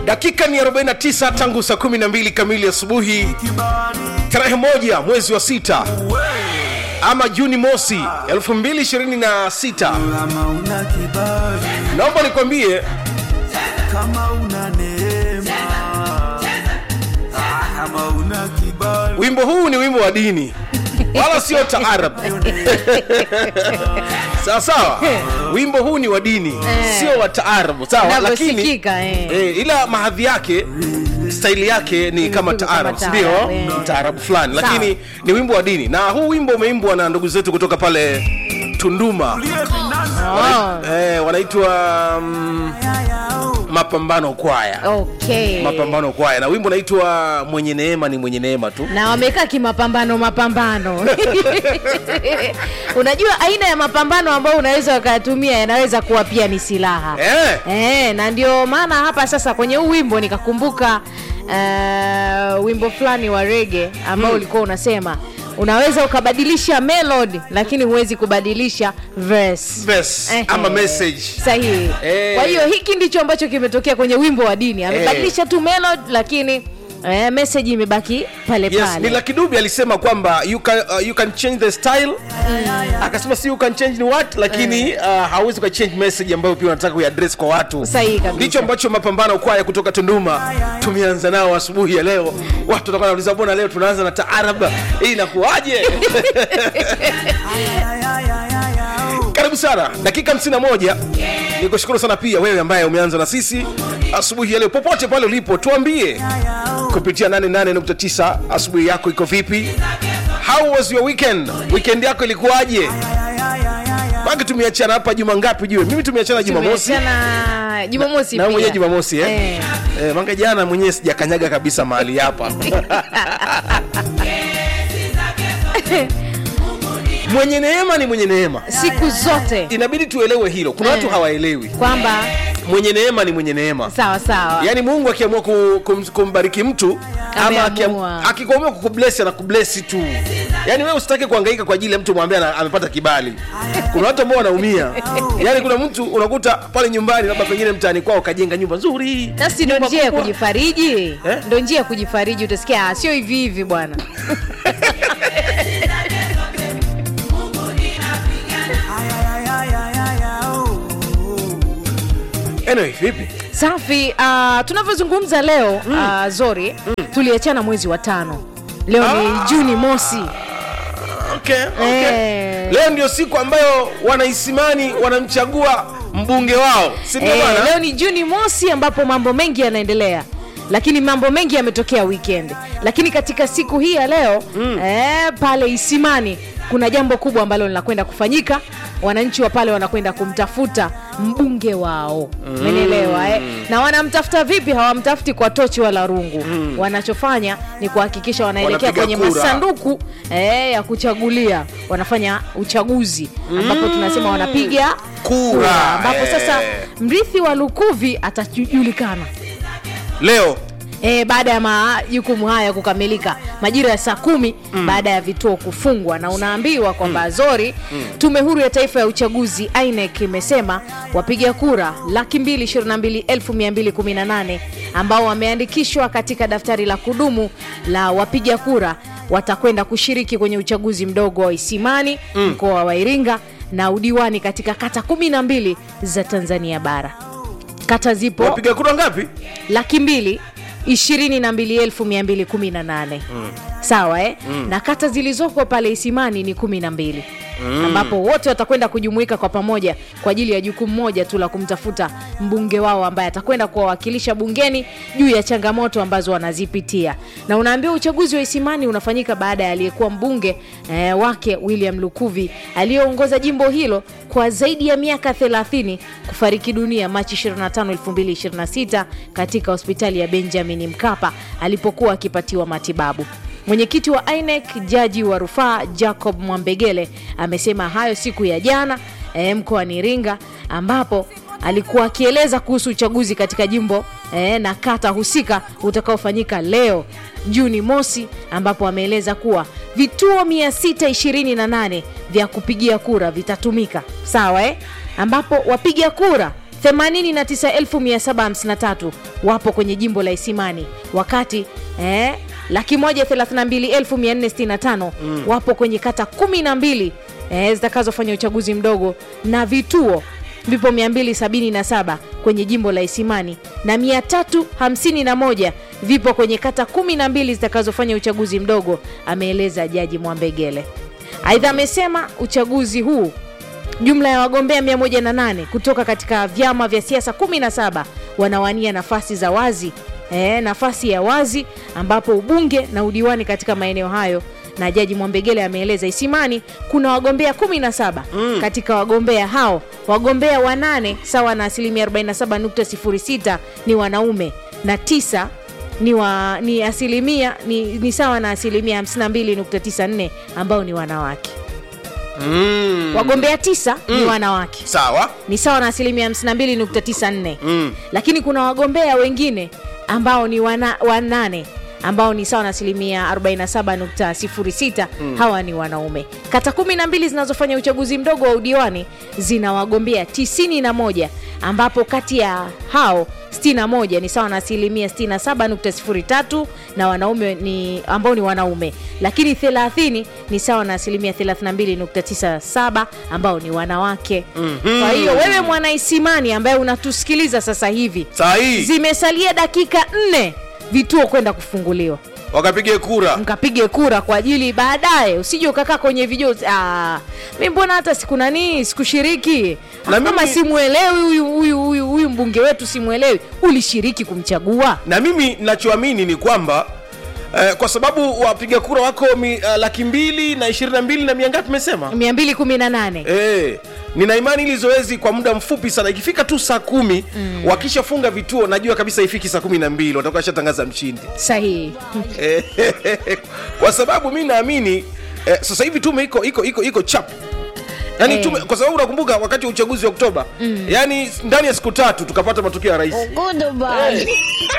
dakika ni 49 tangu saa 12 kamili asubuhi tarehe moja mwezi wa sita ama juni mosi 2026 kama una kibali naomba nikwambie kama una neema Ah, kama una kibali wimbo huu ni wimbo wa dini wala sio taarab sawa sawa wimbo huu ni wa dini sio wa taarabu sawa lakini navyosikika eh. eh, ila mahadhi yake staili yake ni kama kama taarab taarab, sindio eh. taarabu fulani Sawa. lakini ni wimbo wa dini na huu wimbo umeimbwa na ndugu zetu kutoka pale tunduma Oh, eh, wanaitwa mm, mapambano kwaya okay. mapambano kwaya na wimbo unaitwa mwenye neema ni mwenye neema tu na wamekaa kimapambano mapambano unajua aina ya mapambano ambayo unaweza ukayatumia yanaweza kuwa pia ni silaha eh. Eh, na ndio maana hapa sasa kwenye huu wimbo nikakumbuka uh, wimbo fulani wa rege ambao ulikuwa unasema unaweza ukabadilisha melody lakini huwezi kubadilisha verse. Verse Ehe. ama message sahihi Eh. kwa hiyo hiki ndicho ambacho kimetokea kwenye wimbo wa dini amebadilisha tu melody lakini eh, message imebaki pale yes pale ni Lucky Dube alisema kwamba you can, uh, you can change the style akasema si you can change ni what lakini uh, hauwezi ukachange message ambayo pia unataka kuiadress kwa watu Sahihi kabisa. ndicho ambacho mapambano kwaya kutoka tunduma tumeanza nao asubuhi ya leo watu watakuwa wanauliza mbona leo tunaanza na taarab hii inakuwaje karibu sana dakika 51 ni kushukuru sana pia wewe ambaye umeanza na sisi asubuhi ya leo popote pale ulipo tuambie kupitia 88.9 asubuhi yako iko vipi how was your weekend weekend yako ilikuwaje baki tumeachana hapa juma ngapi jue mimi tumeachana jumamosi Tumeachana jumamosi na wewe mwenyewe pia. jumamosi eh? Eh. Eh, manga jana mwenyewe sijakanyaga kabisa mahali hapa mwenye neema ni mwenye neema siku zote inabidi tuelewe hilo kuna watu Eh. hawaelewi kwamba mwenye neema ni mwenye neema sawa sawa yaani mungu akiamua ku, kum, kumbariki mtu ama Ameamua. akiam- akikuamua kukublesi anakublesi tu yaani wewe usitake kuangaika kwa ajili ya mtu mwambie ana- amepata kibali kuna watu ambao wanaumia yaani kuna mtu unakuta pale nyumbani labda pengine mtaani kwao kajenga nyumba nzuri nasi ndo nyumba njia ya kubwa. kujifariji Eh? ndo njia ya kujifariji utasikia "Ah, sio hivi hivi bwana anyway vipi safi uh, tunavyozungumza leo mm. uh, zori mm. tuliachana mwezi wa tano leo ni juni mosi okay, okay. Eh. leo ndio siku ambayo wanaisimani wanamchagua mbunge wao si ndio Eh, bwana leo ni juni mosi ambapo mambo mengi yanaendelea lakini mambo mengi yametokea weekend lakini katika siku hii ya leo mm. eh, pale isimani kuna jambo kubwa ambalo linakwenda kufanyika wananchi wa pale wanakwenda kumtafuta mbunge wao umenielewa mm. eh? na wanamtafuta vipi hawamtafuti kwa tochi wala rungu mm. wanachofanya ni kuhakikisha wanaelekea Wanapiga kwenye kura. masanduku eh, ya kuchagulia wanafanya uchaguzi ambapo tunasema wanapiga Kura, ambapo sasa eh. mrithi wa lukuvi atajulikana leo E, baada ya majukumu haya kukamilika majira ya saa kumi mm. baada ya vituo kufungwa na unaambiwa kwamba mm. zori mm. tume huru ya taifa ya uchaguzi inec imesema wapiga kura laki mbili ishirini na mbili elfu mia mbili kumi na nane ambao wameandikishwa katika daftari la kudumu la wapiga kura watakwenda kushiriki kwenye uchaguzi mdogo wa isimani mm. mkoa wa iringa na udiwani katika kata kumi na mbili za tanzania bara kata zipo wapiga kura ngapi laki mbili ishirini na mbili elfu mia mbili kumi na nane sawa eh? na kata zilizoko pale isimani ni kumi na mbili ambapo wote watakwenda kujumuika kwa pamoja kwa ajili ya jukumu moja tu la kumtafuta mbunge wao ambaye atakwenda kuwawakilisha bungeni juu ya changamoto ambazo wanazipitia na unaambiwa uchaguzi wa isimani unafanyika baada ya aliyekuwa mbunge eh, wake william lukuvi aliyeongoza jimbo hilo kwa zaidi ya miaka 30 kufariki dunia machi 25 2026 katika hospitali ya benjamin mkapa alipokuwa akipatiwa matibabu mwenyekiti wa inec jaji wa rufaa jacob mwambegele amesema hayo siku ya jana e, mkoani iringa ambapo alikuwa akieleza kuhusu uchaguzi katika jimbo e, na kata husika utakaofanyika leo juni mosi ambapo ameeleza kuwa vituo 628 vya kupigia kura vitatumika sawa eh? ambapo wapiga kura 89753 wapo kwenye jimbo la isimani wakati eh, laki moja 32465 wapo kwenye kata 12 eh, zitakazofanya uchaguzi mdogo na vituo vipo 277 kwenye jimbo la isimani na 351 vipo kwenye kata 12 zitakazofanya uchaguzi mdogo ameeleza jaji mwambegele aidha amesema uchaguzi huu jumla ya wagombea 108 kutoka katika vyama vya siasa 17 wanawania nafasi za wazi e, nafasi ya wazi ambapo ubunge na udiwani katika maeneo hayo na jaji mwambegele ameeleza isimani kuna wagombea 17 mm. katika wagombea hao wagombea wanane sawa na asilimia 47.06 ni wanaume na tisa ni, wa, ni asilimia ni, ni sawa na asilimia 52.94 ambao ni wanawake mm. wagombea tisa ni wanawake sawa ni sawa na asilimia 52.94 Mm. lakini kuna wagombea wengine ambao ni wana, wanane ambao ni sawa na asilimia 47.06 hawa ni wanaume kata 12 zinazofanya uchaguzi mdogo wa udiwani zina wagombea 91 ambapo kati ya hao 61 ni sawa na asilimia 67.03 na wanaume ni ambao ni wanaume lakini 30 ni sawa na asilimia 32.97 ambao ni wanawake mm-hmm. kwa hiyo wewe mwanaisimani ambaye unatusikiliza sasa hivi saa hii zimesalia dakika nne vituo kwenda kufunguliwa wakapige kura mkapige kura kwa ajili baadaye usije ukakaa kwenye video ah, mi mbona hata siku nanii sikushiriki Na kama mimi- simwelewi huyu huyu huyu huyu mbunge wetu simwelewi ulishiriki kumchagua na mimi nachoamini ni kwamba eh, kwa sababu wapiga kura wako mi, uh, laki mbili na ishirini na mbili na mia ngapi mesema 218 Eh, nina imani hili zoezi kwa muda mfupi sana ikifika tu saa kumi mm. wakishafunga vituo najua kabisa ifiki saa kumi na mbili watakuwa shatangaza mshindi sahihi Eh, kwa sababu mi naamini eh, sasa hivi tume iko iko iko iko chap yani Eh. tume kwa sababu unakumbuka wakati wa uchaguzi wa oktoba mm. yani ndani ya siku tatu tukapata matokeo ya rais Eh,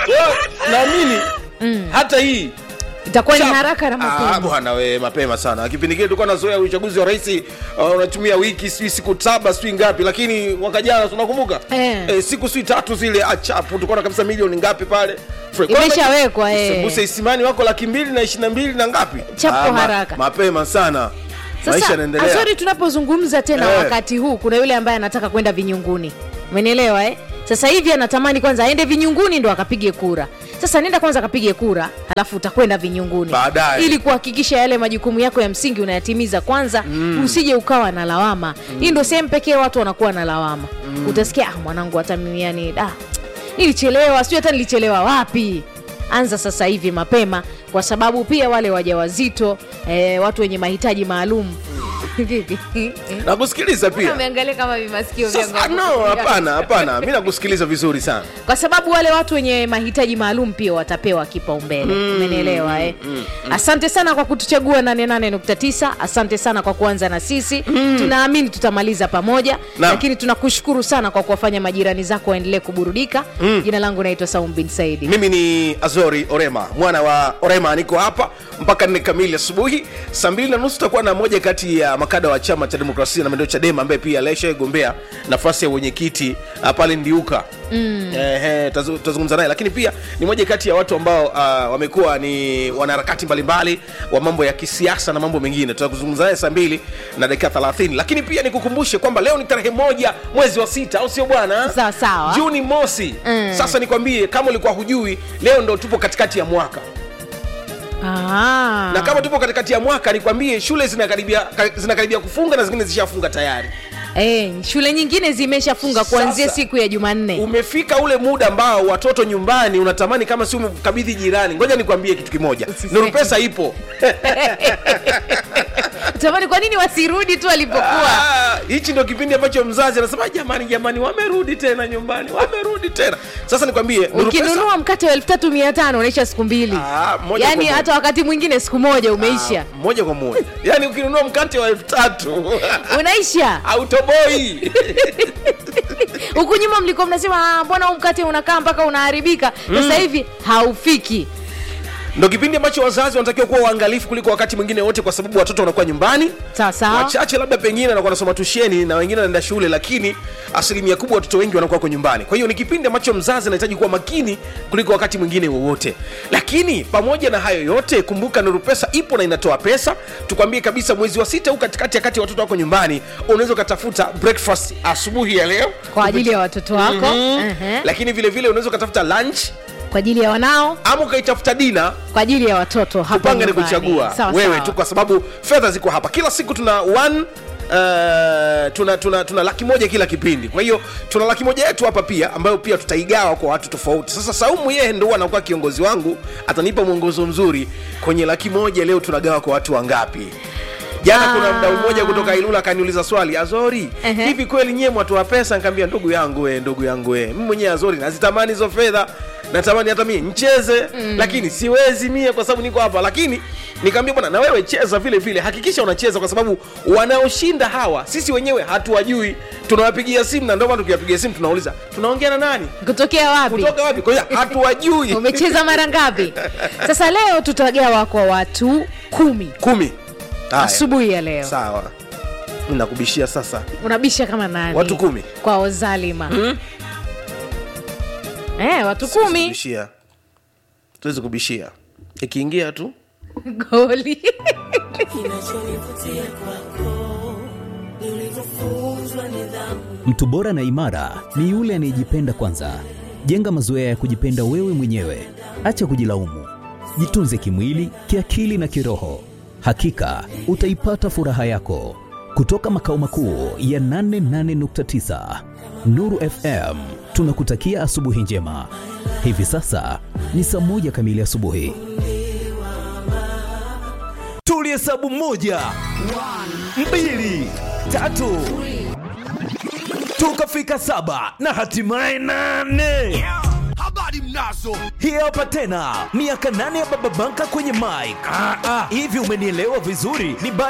naamini hata hii itakuwa ni Chap. haraka na Ah, mapema bwana we mapema sana kipindi kile tulikuwa nazoea uchaguzi wa rais uh, unatumia wiki sijui siku saba sijui ngapi lakini mwaka jana tunakumbuka Eh. eh, siku sijui tatu zile achapu tulikuwa na kabisa milioni ngapi pale Fre- Imeshawekwa, eh. Sembuse isimani wako laki mbili na ishiri na mbili na ngapi Chapo ma- haraka. mapema sana maisha sasa yanaendelea azori tunapozungumza tena Eh. wakati huu kuna yule ambaye anataka kwenda vinyunguni umenielewa eh? sasa hivi anatamani kwanza aende vinyunguni ndo akapige kura sasa nenda kwanza akapige kura alafu utakwenda vinyunguni Baadaye. ili kuhakikisha yale majukumu yako ya msingi unayatimiza kwanza mm. usije ukawa na lawama mm. hii ndo sehemu pekee watu wanakuwa na lawama mm. utasikia ah, mwanangu hata mimi yani ah, nilichelewa sijui hata nilichelewa wapi anza sasa hivi mapema kwa sababu pia wale wajawazito eh, watu wenye mahitaji maalum vipi nakusikiliza pia ameangalia kama vimasikio Sasa, vyangu no hapana hapana mi nakusikiliza vizuri sana kwa sababu wale watu wenye mahitaji maalum pia watapewa kipaumbele umenielewa eh? asante sana kwa kutuchagua 88.9 asante sana kwa kuanza na sisi tunaamini tutamaliza pamoja Naam. lakini tunakushukuru sana kwa kuwafanya majirani zako waendelee kuburudika jina langu naitwa saum bin saidi mimi ni azori orema mwana wa orema niko hapa mpaka nne kamili asubuhi saa mbili na nusu tutakuwa na moja kati ya makada wa chama cha demokrasia na maendeleo chadema ambaye pia alishagombea nafasi ya wenyekiti uh, pale ndiuka mm. eh, tutazungumza naye lakini pia ni moja kati ya watu ambao uh, wamekuwa ni wanaharakati mbalimbali wa mambo ya kisiasa na mambo mengine tutakuzungumza naye saa mbili na dakika 30 lakini pia nikukumbushe kwamba leo ni tarehe moja mwezi wa sita au sio bwana Sawa, sawa. juni mosi Mm. sasa nikwambie kama ulikuwa hujui leo ndo tupo katikati ya mwaka Ah. na kama tupo katikati ya mwaka nikwambie shule zinakaribia ka- zinakaribia kufunga na zingine zishafunga tayari Eh, shule nyingine zimeshafunga kuanzia Sasa. siku ya jumanne umefika ule muda ambao watoto nyumbani unatamani kama si umekabidhi jirani ngoja nikwambie kitu kimoja Usiseme. nuru pesa ipo tamani kwa nini wasirudi tu alipokuwa Ah, hichi ndo kipindi ambacho mzazi anasema jamani jamani wamerudi tena nyumbani wamerudi tena sasa nikwambie Nuru Pesa- ukinunua mkate wa elfu tatu mia tano unaisha siku mbili Ah, moja kwa yaani moja. hata wakati mwingine siku moja umeisha Ah, moja kwa moja yaani ukinunua mkate wa elfu tatu unaisha autoboi huku nyuma mlikuwa mnasema "Ah, mbona huu mkate unakaa mpaka unaharibika sasa hivi haufiki ndo kipindi ambacho wazazi wanatakiwa kuwa waangalifu kuliko wakati mwingine wote kwa sababu watoto wanakuwa nyumbani sawa sawa wachache labda pengine wanakuwa wanasoma tusheni na wengine wanaenda shule lakini asilimia kubwa watoto wengi wanakuwa wako nyumbani kwa hiyo ni kipindi ambacho mzazi anahitaji kuwa makini kuliko wakati mwingine wowote lakini pamoja na hayo yote kumbuka nuru pesa ipo na inatoa pesa tukwambie kabisa mwezi wa sita huu katikati ya kati watoto wako nyumbani unaweza ukatafuta breakfast asubuhi ya leo kwa ajili ya watoto wako Mhm. Ehe. lakini vile vile unaweza ukatafuta lunch kwa ajili ya wanao ama ukaitafuta dina kwa ajili ya watoto hapa kupanga ni nyumbani. kuchagua Sawa, wewe sawa. tu kwa sababu fedha ziko hapa kila siku tuna one Uh, tuna, tuna, tuna laki moja kila kipindi kwa hiyo tuna laki moja yetu hapa pia ambayo pia tutaigawa kwa watu tofauti sasa saumu yeye ndo huwa anakuwa kiongozi wangu atanipa mwongozo mzuri kwenye laki moja leo tunagawa kwa watu wangapi jana Ah. kuna mdau mmoja kutoka ilula akaniuliza swali azori Ehe. hivi kweli nyie mwatu wa pesa nikaambia ndugu yangu we ndugu yangu we mimi mwenyewe azori nazitamani hizo fedha natamani hata mie ncheze mm. lakini siwezi mie kwa sababu niko hapa lakini nikaambia bwana na wewe cheza vile vile hakikisha unacheza kwa sababu wanaoshinda hawa sisi wenyewe hatuwajui tunawapigia simu na ndio maana tukiwapigia simu tunauliza tunaongea na nani kutokea wapi kutoka wapi kwa hiyo hatuwajui umecheza mara ngapi sasa leo tutagawa kwa watu kumi kumi Haya, asubuhi ya leo sawa Mimi nakubishia sasa unabisha kama nani Watu kumi. kwa ozalima eh, watu Siwezi kumi kubishia tuwezi kubishia ikiingia tu goli Mtu bora na imara ni yule anayejipenda kwanza. Jenga mazoea ya kujipenda wewe mwenyewe, acha kujilaumu. Jitunze kimwili, kiakili na kiroho. Hakika utaipata furaha yako. Kutoka makao makuu ya 88.9 Nuru FM, tunakutakia asubuhi njema. Hivi sasa ni saa moja kamili asubuhi. tulihesabu moja mbili tatu tukafika saba na hatimaye nane habari mnazo hii hapa tena miaka nane ya baba banka kwenye mike hivi umenielewa vizuri ni ba